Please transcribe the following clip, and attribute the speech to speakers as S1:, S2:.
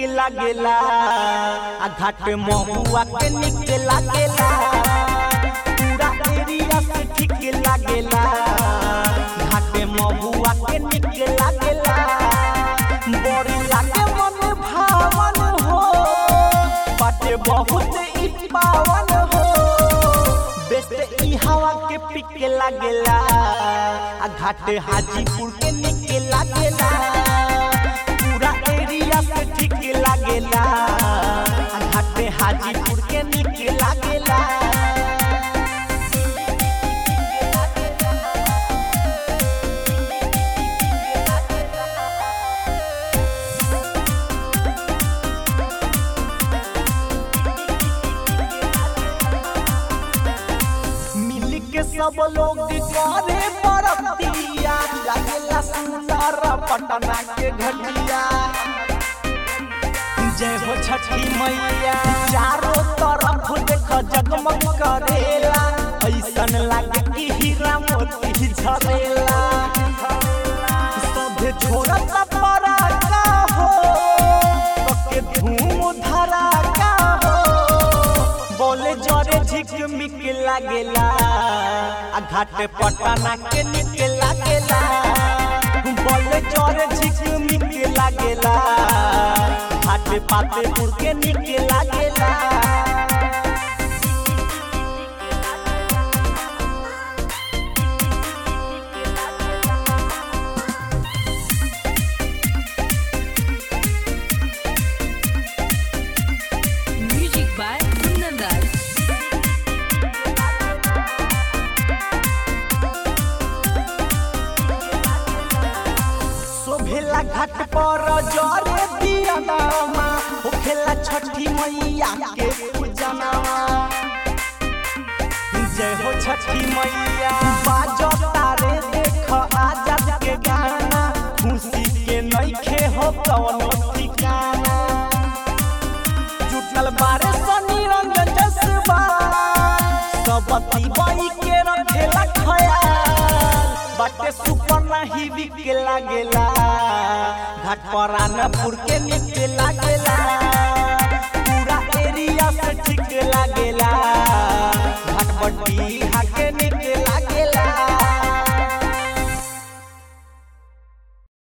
S1: लागेला आ घाट महुआ के निक लागेला पूरा एरिया से ठीक लागेला घाट महुआ के निक लागेला बड़ी लागे मन भावन हो बाटे बहुत ई पावन हो बेस्ट ई हवा के पिक लागेला आ घाट हाजीपुर के निक लागेला पूरा एरिया से ठीक लागेला आ घाट हाजीपुर के निक लागेला मिल के सब लोग करे बरतिया लागेला सुंदर पटना के घटिया जय हो छठी मैया चारों तरफ देख जगमग करेला ऐसन लागे कि हीरा मोती झरेला सभे छोड़त पराका हो कके धूम धराका हो बोले जरे झिकमिक लागेला आ घाट पटना के निक लागेला बोले जरे झिकमिक लागेला घाट पातेपुर के निक लागेला
S2: Music by Kundan
S1: शोभेला घाट पर जरे दिया नामा होखेला छठी मैया के पूजनामा जय हो छठी मैया बाजो तारे देख आजाद के गाना खुशी के नइखे हो कवनो ठिकाना जुटल बारे सनी रंग जसबा सबती बाई के रखेला खयाल बाटे सुपर नाही बिक लागेला घाट पर आनपुर के निक लागेला